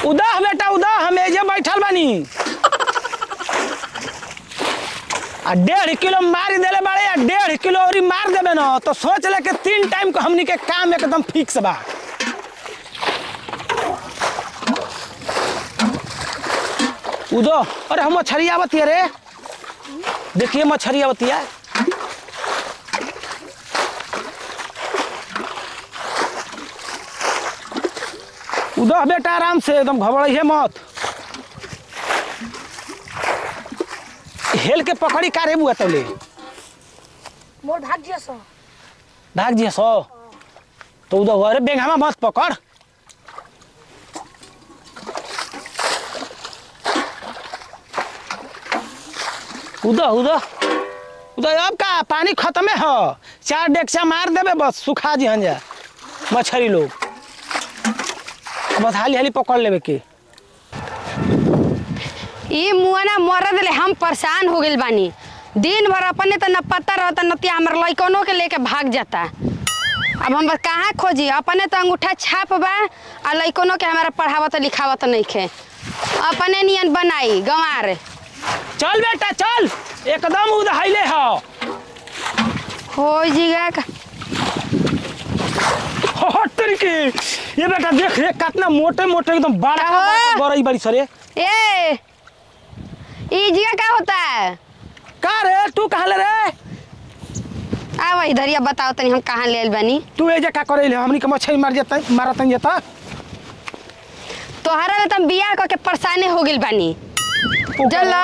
उदा बेटा उदा हम एजे बैठल बानी आ डेढ़ किलो मार देले बाड़े आ डेढ़ किलो और मार देबे न तो सोच ले के तीन टाइम को हमनी के काम एकदम फिक्स बा उदो अरे हम मछली आवती है रे देखिए मछली आवती है उदो बेटा आराम से एकदम घबराइए मत हेल के पकड़ी का रे बुआ तले मोर भाग्य सो भाग जी सो तो उदो अरे बेंगामा मत पकड़ उदो उदो उदो अब का पानी खत्म है हो चार डेक्चा मार देबे बस सुखा जी हंजा मछली लोग बस हाली हाली पकड़ लेबे के ई मुआना मर दिले हम परेशान हो गइल बानी दिन भर अपने तो न पता रहता नतिया हमर लइकनों के लेके भाग जाता अब हम कहाँ खोजी अपने तो अंगूठा छाप बा आ लइकनों के हमारा पढ़ावत लिखावत नहीं खे अपने नियन बनाई गंवार चल बेटा चल एकदम उदहाइले हो हो जीगा का हट तरीके ये बेटा देख रे कितना मोटे मोटे एकदम बड़ा हाँ। बड़ा बड़ी सरे ए ई जीगा का होता है का रे तू कहाँ ले रे आव इधर या बताओ तनी हम कहाँ ले आइल बानी तू एजे का करे ले हमनी के मछली मार जेता मारतन जेता तोहरा ले तम बियाह क के परेशाने हो गइल बानी चल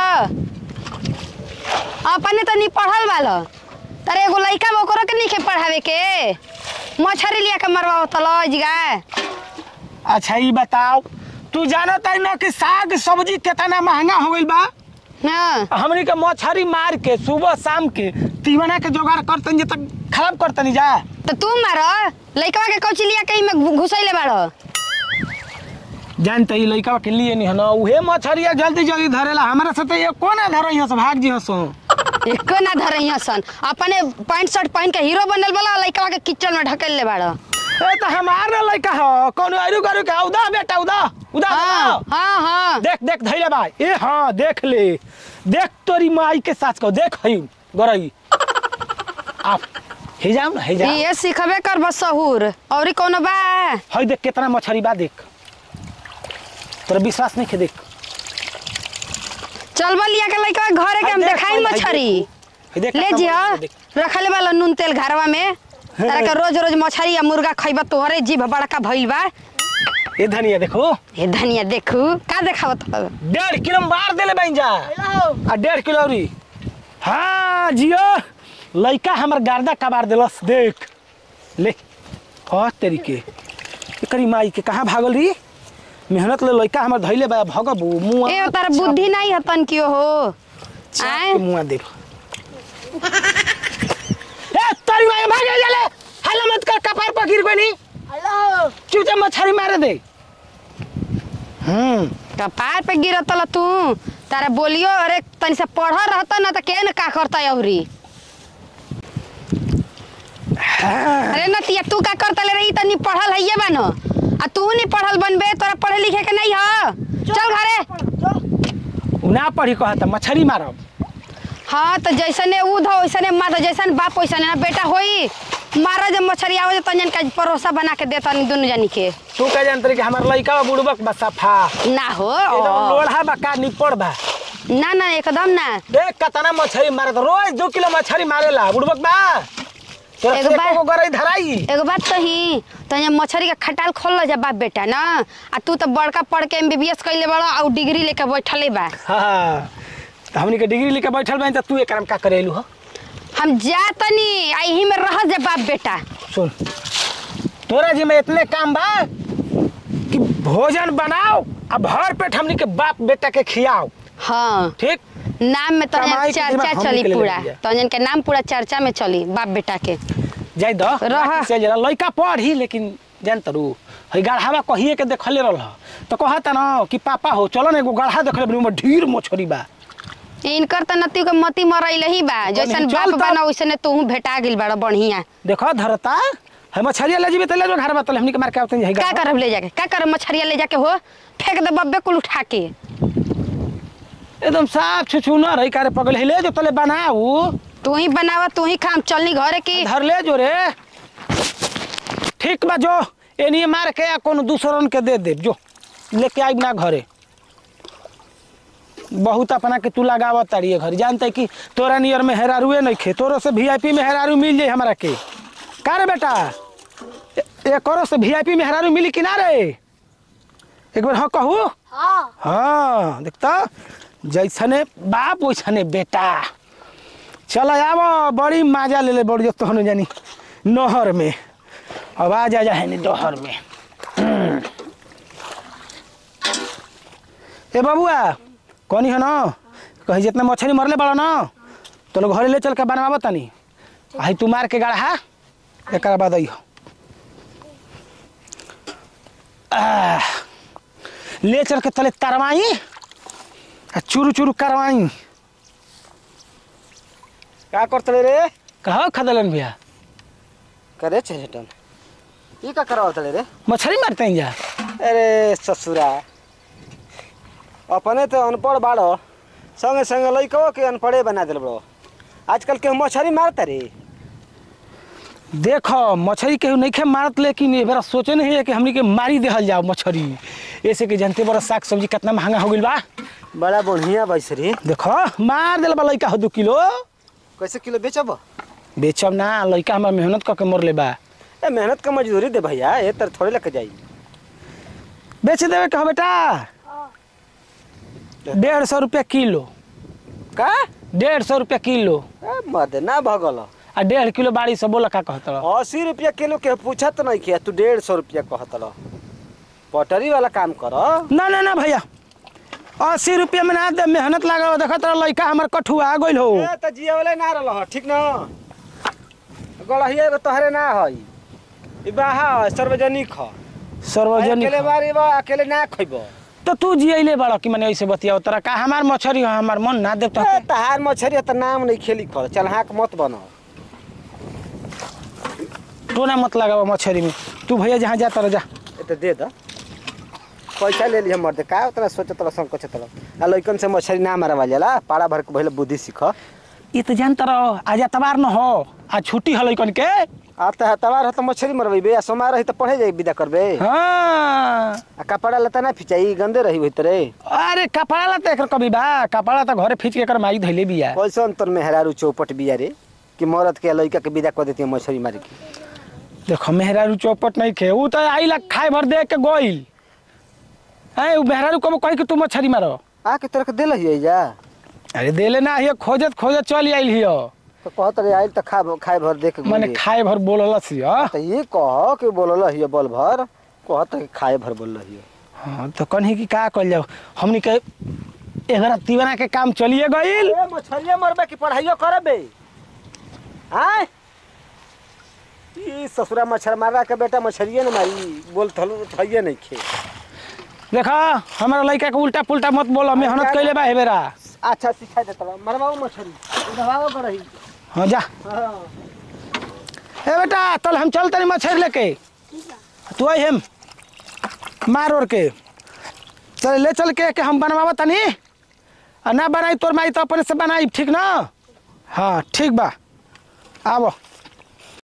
अपने तो नहीं पढ़ल बाल तारे एगो लइका बा ओकरो के नहीं के पढ़ावे के मछरी लिया के मरवाओ तलो जिगा अच्छा ये बताओ तू जानत है ना कि साग सब्जी कितना महंगा हो गइल बा हाँ हमनी के मछली मार के सुबह शाम के तीवना के जोगाड़ करतन जे तक खराब करतनी जा तो तू मार लइकवा के कौची लिया के में घुसैले बाड़ जानते ही लइका के लिए नहीं है ना उहे मछलिया जल्दी जल्दी धरेला हमरा से तो ये कोना धरो यहाँ से भाग जी हसो एको ना धरई सन अपने पैंट शर्ट पहन के हीरो बनल वाला लइकवा के किचन में ढकेल ले बाड़ ए तो हमार ना लइका हो कौन आरु करू के उदा बेटा उदा उदा हाँ उदा। हाँ हाँ देख देख धैले भाई ए हाँ देख ले देख तोरी माई के साथ को देख हई गरई आप हे जाओ ना हे जाओ ये सिखबे कर बस सहूर और कोनो बा हई देख कितना मछली बा देख तोरा विश्वास नहीं के देख चलबा लिया के लइकवा घरे के हम हई देख, देखाई हई देख, मछरी हई देख ले कितना जिया मछली देख। रखले वाला नून तेल घरवा में तारा के रोज रोज मछली या मुर्गा खइबा तोहरे जीभ बड़का भइल बा ए धनिया देखो हे धनिया देखू का देखावत हौ? डेढ़ किलो मार देले बन जा आ डेढ़ किलो औरी हाँ जियो लइका हमर गार्दा कबार देलस देख ले और तरीके एकरी माई के कहाँ भागल रही मेहनत ले लइका हमर धइले बा भगबू मुआ ए तारा बुद्धि नहीं हतन कियो हो आए मुआ देख ए तारी माई भागे जाले हल्ला मत कर कपार पर गिर गनी हेलो चुपचाप मछली मारे दे हम्म कपार पे गिरत ल तू तारा बोलियो अरे तनी से पढ़ रहता ना त के न का करता औरी अरे नतिया तू का करता ले रही तनी पढ़ल हइये बा न आ तू नहीं पढ़ल बनबे तोरा पढ़े लिखे के नहीं ह चल घरे उ ना पढ़ी कहता मछली मारब हाँ तो जैसने ऊध हो वैसने माता जैसन बाप वैसने ना बेटा होई मारा जब मछली आवे तो तंजन का परोसा बना के देता नहीं दोनों जानी के तू कह जानत रही कि हमार लइका बा बुड़बक बा सफा ना हो एकदम लोढ़ा बा का निपड़ बा ना ना एकदम ना देख कतना मछली मारत रोज दो किलो मछली मारेला बुड़बक बा तोरा एगो से बार- एको गरई धराई एगो बात कही तो यहाँ मछली का खटाल खोल लो जा बाप बेटा ना आ तू तो बड़का पढ़ के एमबीबीएस कैले बड़ा और डिग्री लेके बैठले बा हाँ तो हमनी के डिग्री लेके बैठल बानी त तू एकरा में का करेलू हो हम जातनी आ यही में रह जा बाप बेटा सुन तोरा जी में इतने काम बा कि भोजन बनाओ आ भर पेट हमनी के बाप बेटा के खियाओ हाँ ठीक नाम में तो कमाई के चर्चा दिमाग चली हमनी के लिए पूरा लग गया। तंजन के नाम पूरा चर्चा में चली बाप बेटा के जाई दो रह। बाकी से जरा लइका पढ़ी लेकिन जान तरू हई गढ़ावा कहिए के देखले रहल तो कहता ना कि पापा हो चलो ना एगो गढ़ा देखले बनी ओमे ढेर मछली बा इनकर तो नती के मती मरैल ही बा जैसन चल बाप तब। बना वैसने तू भेटा गेल बड़ा बढ़िया देखो धरता है मछरिया ले जीबे त ले जो घर बतल हमनी के मार के आवतन जाई का करब ले जाके का करब मछरिया ले जाके हो फेंक दे बब्बे कुल उठा के एकदम साफ छुछुना रही कारे पगल है ले जो तले बनाऊ तू ही बनावा तू ही खाम चलनी घरे की धर ले जो रे ठीक बा जो एनिए मार के या कोनो दूसरन के दे दे जो लेके आई ना घरे बहुत अपना के तू लगावत तारिए घर जानते कि तोरा नियर में हेरारुए नहीं खे तोरो से वीआईपी में हेरारू मिल जाई हमरा के का रे बेटा ए- एकरो से वीआईपी में हेरारू मिली कि ना रे एक बार हाँ कहू हाँ हाँ देखता जैसने बाप वैसने बेटा चल आब बड़ी मजा ले ले बड़ी जो तहन जानी नहर में अब आ जा जा है डहर में हम्म। ए बबुआ कौनी है ना कहीं जितना मछली मरले बड़ा ना तो लोग घरे ले चल के बनवाब तनी आई तू मार के गढ़ा एक बाद अइहो आह, ले चल के तले तरवाई आ चुरू चुरू करवाई का करतले रे कहो खदलन भैया करे छे हटन ई का करवातले रे मछली मारते हैं जा अरे ससुरा अपने तो अनपढ़ बाड़ो संगे संगे लइको के अनपढ़े बना दिल बड़ो आजकल के मछली मारता रे देखो मछली केहू नहीं खे मारत लेकिन ये बेरा सोचे नहीं है कि हमनी के मारी देहल जाओ मछली ऐसे कि जानते बड़ा साग सब्जी कितना महंगा हो गइल बा बड़ा बढ़िया बैस रे देखो मार दिल बा लइका हो दू किलो कैसे किलो बेचब बेचब ना लइका हमार मेहनत करके मर ले बा ए मेहनत का मजदूरी दे भैया ये तर थोड़े लेके जाई बेच देवे कहो बेटा डेढ़ सौ रुपया किलो का डेढ़ सौ रुपया किलो ए मत ना भगल आ डेढ़ किलो बाड़ी से बोला का कहत रह अस्सी रुपया किलो के पूछत नहीं किया तू डेढ़ सौ रुपया कहत रह पटरी वाला काम कर ना ना ना भैया अस्सी रुपया में ना दे मेहनत लगा देखत रह लइका हमार कठुआ गइल हो ए त जिया वाला ना रहल ठीक न गड़हिया एगो तोहरे ना हई ई बाहा सार्वजनिक ह सार्वजनिक अकेले बारी बा अकेले ना खइबो तो तू जियले बड़ा कि मैंने ऐसे बतियाओ तोरा का हमार मछरी हो हमार मन ना देव तो ए तहार मछरी त नाम नहीं खेली कर चल हाक मत बनो टोना मत लगाओ मछरी में तू भैया जहाँ जा तर जा ए त दे द पैसा ले लिया मर्दे का उतना सोचत रह संकोच रह आ लइकन से मछरी ना मारवा जाला पाड़ा भर के पहले बुद्धि सीख ये तो जानता रहो आज तबार न हो आज छुट्टी हल कन के आ त तवार ह त मछरी मरबे आ सोमार रही त पढ़े जाई विदा करबे हाँ आ कपड़ा लता ना फिचाई गंदे रही भीतरे अरे कपड़ा ला तो एकर कभी बा कपड़ा तो घरे खींच के एकर माई धैले बिया कैसे अंतर में हेरारू चौपट बिया रे कि मरद के लइका के विदा कर देती है मछली मार के देखो मेहरारू चौपट नहीं खे ऊ तो आई ला खाए भर दे के गोइल है ऊ मेहरारू कब कही कि तू मछरी मारो आके तोरा के दिल हिय जा अरे देले ना हियो खोजत खोजत चल आइल हियो तो कहत रे आइल त खा खाए भर देख के माने गुंडे। खाए भर बोललस हियो त ये कह कि बोलल हिय बल भर कहत कि खाए भर बोलल हिय हाँ तो कन्ही की का कल जाओ हमनी के एगरा तीवना के काम चलिए गइल ए मछलिया मरबे कि पढ़ाइयो करबे आय ई ससुरा मच्छर मारा के बेटा मछलिए न मारी बोल थलू थइए नहीं खे देखा हमारा लड़का के उल्टा पुल्टा मत बोलो मेहनत कैले बा हेबेरा अच्छा सिखा देता मरवाओ मछली उड़वाओ करही हाँ जा हां ए बेटा तल हम चल तनी मछली लेके तू आई हम मार ओर के चल ले चल के, के हम बनवावा तनी आ ना बनाई तोर माई तो अपने से बनाई ठीक ना हाँ ठीक बा आबो